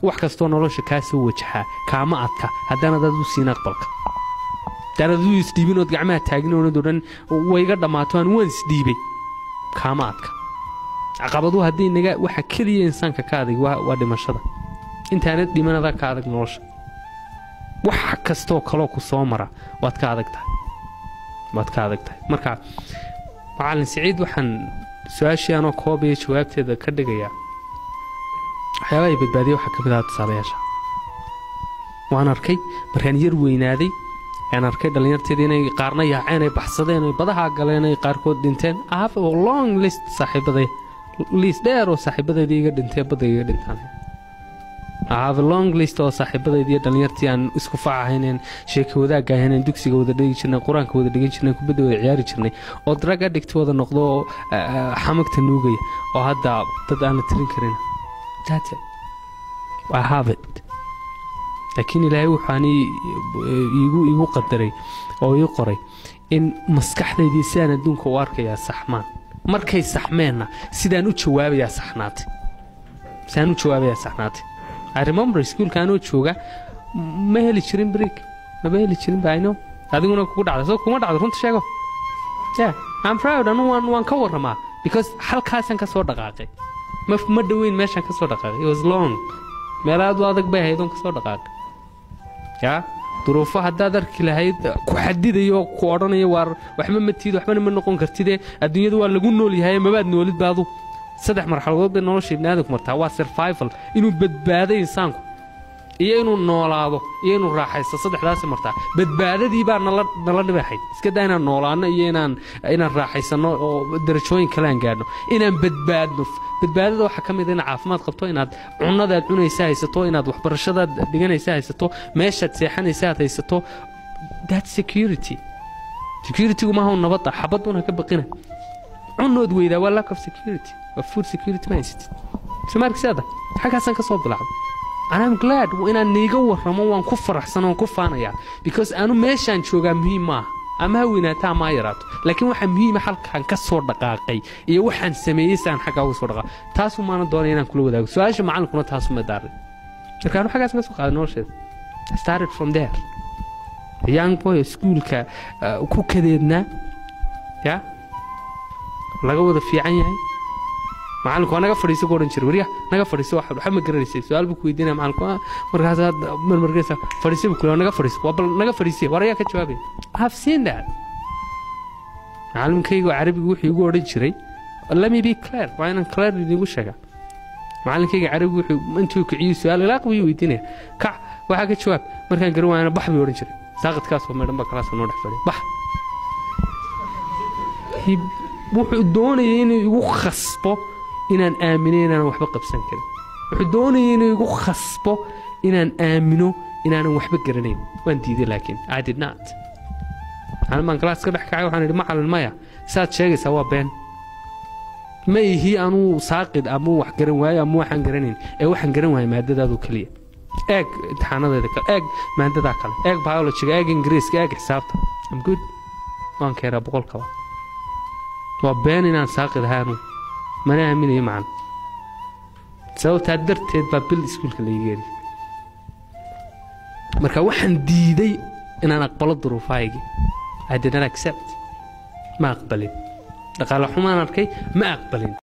wax kastoo nolosha kaa soo wajaxaa kaama adka haddaanad adu siin aqbalka haddaanad adu isdhiibinood gacmaha taaginoonad odhan wayga dhammaato aan waan isdhiibay kaama adka caqabadu haddii naga waxa keliya insaanka ka adag waa dhimashada intaanad dhimanadaa ka adag nolosha wax kastoo kaloo ku soo mara waad ka adag tahay waad ka adag tahay marka macalin siciid waxaan su-aashii anoo koobaya jawaabteeda ka dhigayaa waxyaabaha ay badbaadiya waxaa ka mid aha tusaalayaasha waan arkay markaan yar weynaaday aan arkay dhallinyarteeda inay qaarna yaaceen ay baxsadeen ay badaha galeen ay qaarkood dhinteen ahaf long list saaxiibaday liis dheer oo saaxiibadeedii iga dhintee badda iga dhintaan ahave long list oo saaxiibadeedii dhallinyartii aan isku fac ahayneen sheeka wadaagga ahayneen dugsiga wada dhigi jirnay qur-aanka wada dhigan jirnay kubadda wada ciyaari jirnay oo drag addict wada noqdo oo xamagta nuugaya oo hadda dad aan la tirin karin laakiin ilaahay wuxuan iigu qadaray oo ii qoray in maskaxdaydii sidaan adduunka u arkayaa saxmaan markay saxmeenna sidaan u jawaabayaa saxnaatay sidaan u jawaabayaa saxnaatay I remember iskuulka anoo jooga ma heli jirin break maba heli jirin bayno adiguna kugu dhacday soo kuma dhacdo runta sheego yeah I'm proud anu waan waan ka warramaa because halkaasaan ka soo dhaqaaqay ma ma dhoweyn meeshaan ka soo dhaqaaqay it was long meel aad u adag bay ahayd oon ka soo dhaqaaqay yaa duruufo haddaad arki lahayd ku xadidayo ku odhanayo waar waxba ma tiid waxbana ma noqon kartidee adduunyada waa lagu nool yahay mabaad noolid baadu saddex marxaladood bay nolosha ibni aadamku martaa waa survival inuu badbaado insaanku iyo inuu noolaado iyo inuu raaxaysto saddexdaasi martaa badbaadadii baa nala nala dhibaxayd iska daa inaan noolaano iyo inaan inaan raaxaysanno oo darajooyin kale aan gaadhno inaan badbaadno badbaadada waxaa ka mid a inaad caafimaad qabto inaad cunnadaad cunaysa haysato inaad waxbarashadaad dhiganaysa haysato meeshaad seexanaysa aad haysato that security securitygu maaha nabadda xabaduna ka baqina cunood weydaa waa lack of security waa food security ma haysatid somaarkisaada xaggaasaan ka soo bilaacday anam glad inaan niiga warramo waan ku faraxsan oon ku faanayaa because anu meeshaan joogaa muhiim maaha ama ha weynaato ama ha yaraato laakiin waxaa muhiima halkaan ka soo dhaqaaqay iyo waxaan sameeyey si aan xaggaa uga soo dhaqaaqay taasu maana doonaya inaan kula wadaago su-aasha macalinkuna taasuma daaray marka anu xaggaas ka soo qaaday nolosheeda started from there young boy iskuulka ku kadeednaa ya laga wada fiican yahay macalinku waa naga fadhiisa ku odhan jira warya naga fadhiisa wax waxa ma garanaysay su-aal buu ku weydiinaya macalinku markaas marmarkaysa fadhiisa buu kule naga fadhiisa waa bal naga fadhiisiya war ayaa ka jawaabaya I have seen that macalinkaygu carabigu wuxuu igu odhan jiray let me be clear waa inaan clear idiinku sheegaa macalinkayga carabigu wuxuu intuu kiciyey su-aal ilaaq buu weydiinaya kac waxaa ka jawaab markaan garan waayana bax buu odhan jiray saaqadkaasoo meedhan ba kalaasoo noo dhex fadhiya bax wuxuu doonayay inuu igu khasbo inaan aamino inaanan waxba qabsan karin wuxuu doonayay inuu igu khasbo inaan aamino inaanan waxba garanayn waan diiday laakiin i did not macalin baan kalaas ka dhex kacay waxaan idhi macalin maya saad sheegaysaa waa been ma ihi anuu saaqid ama wax garan waayo ama waxaan garanayn ee waxaan garan waaya maadadaadu keliya eeg imtixaanadeeda kale eeg maadadaa kale eeg biologiga eeg ingiriiska eeg xisaabta am good waan keenaa boqolkaba waa been inaan saaqid ahaanu mana aaminayo macan sababtaa darteed baa bil iskuulka laigeeli marka waxaan diiday inaan aqbalo duruufahaygii I did not accept ma aqbalin dhaqaale xumaan arkay ma aqbalin